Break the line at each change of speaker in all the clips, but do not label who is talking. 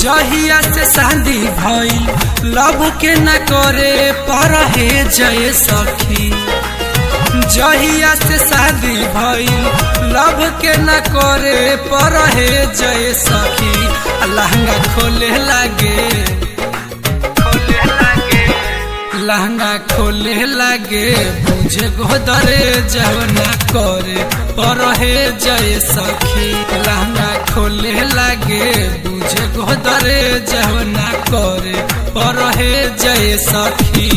जहिया से शादी भइल लव के न करे पर हे जय सखी जहिया से शादी भइल लव के न करे पर हे जय सखी लहंगा खोले लागे खोले लागे लहंगा खोले लागे बुझे गोदरे जवना करे पर हे जय सखी लहंगा खोले लागे बुझे गोदरे जवना करे पर हे जय सखी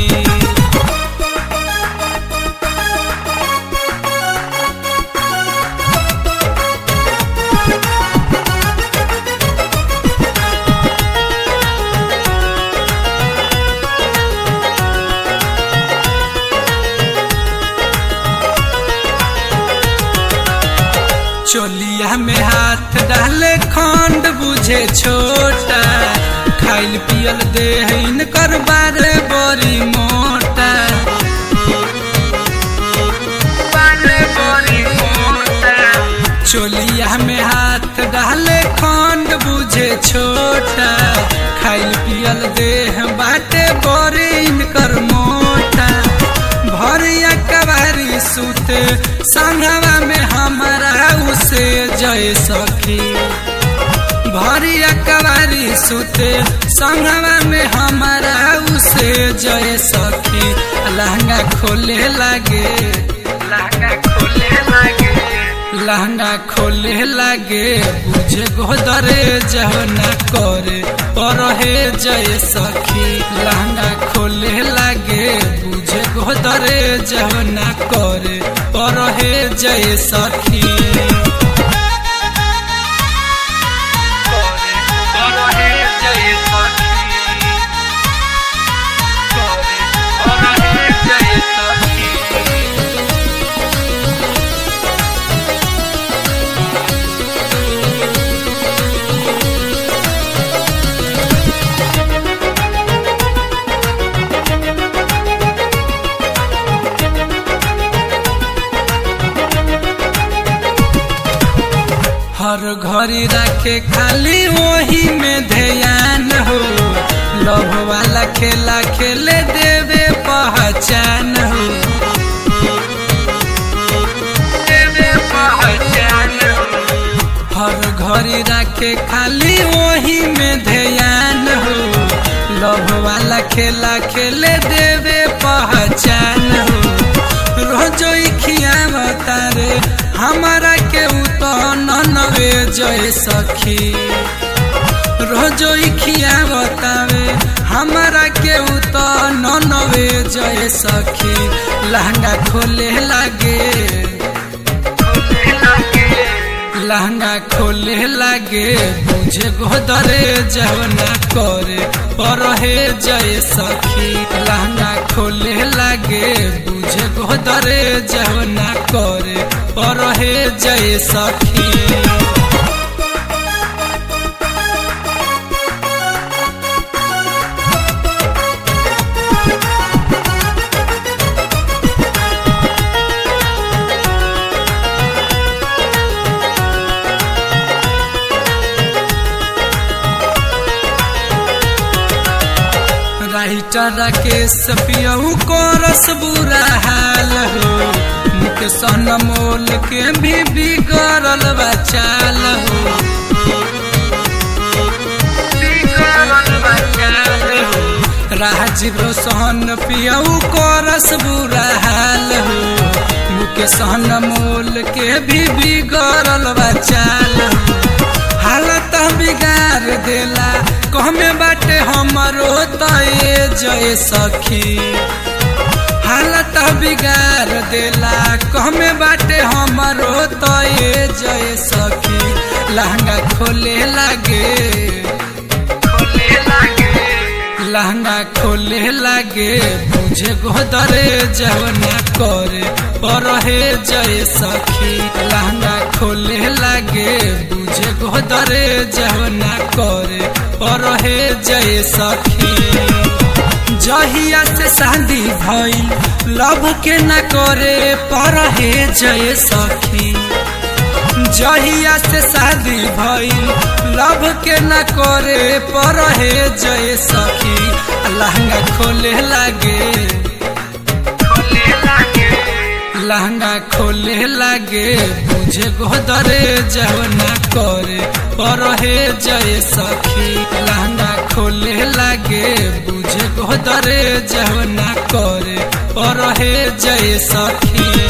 चोलिया में हाथ डाले खंड बुझे छोटा खाइल पियल दे इनकर बारे बड़ी मोटा बारे बड़ी मोटा चोलिया में हाथ डाले खंड बुझे छोटा खाइल पियल दे बाटे बड़ी इनकर मोटा भरिया कबारी सुते संघवा में हमारा उसे जय सखी भरिया कबारी सुते संघवा में हमारा उसे जय सखी लहंगा खोले लागे लहंगा खोले लागे लहंगा खोले लागे बुझे गोदरे जहना करे पर हे जय सखी लहंगा खोले लागे बुझे गोदरे जहना करे पर हे जय सखी पर हे जय सखी पर हे जय सखी हर घड़ी रखे खाली वही में ध्यान हो लव वाला खेला खेले देवे पहचान हो देवे पहचान हो हर घड़ी रखे खाली वही में ध्यान हो लव वाला खेला खेले देवे पहचान हो रोजो खियावता रे हमारा के नवे जय सखी रोजो खियावता रे हमारा के नवे जय सखी लहंगा खोले लागे लहंगा खोले लागे बुझे गोदरे जवना करे पर हे जय सखी लहंगा खोले लागे बुझे गोदरे जवना करे पर हे जय सखी राइटर राकेश पियऊ को रस बुरा हाल हो मुख सन मोल के भी बिगड़ल बचाल हो राजीव रोशन पियऊ को रस बुरा हाल हो मुख सन मोल के भी बिगड़ल बचाल हो हालत बिगाड़ देला कहमे बाटे हमरो तय जय सखी हालत बिगाड़ देला कहमे बाटे हमरो तय जय सखी लहंगा खोले लागे खोले लागे लहंगा खोले लागे बुझे गोदरे जवना करे पर हे जय सखी लहंगा खोले लागे बुझे गोदरे जवना करे पर हे जय सखी जहिया से शादी भइल लव के न करे पर हे जय सखी जहिया से शादी भइल लव के न करे पर हे जय सखी लहंगा खोले लागे लहंगा खोले लागे बुझे गोदरे जवना करे पर हे जय सखी लहंगा खोले लागे बुझे गोदरे जवना करे पर हे जय सखी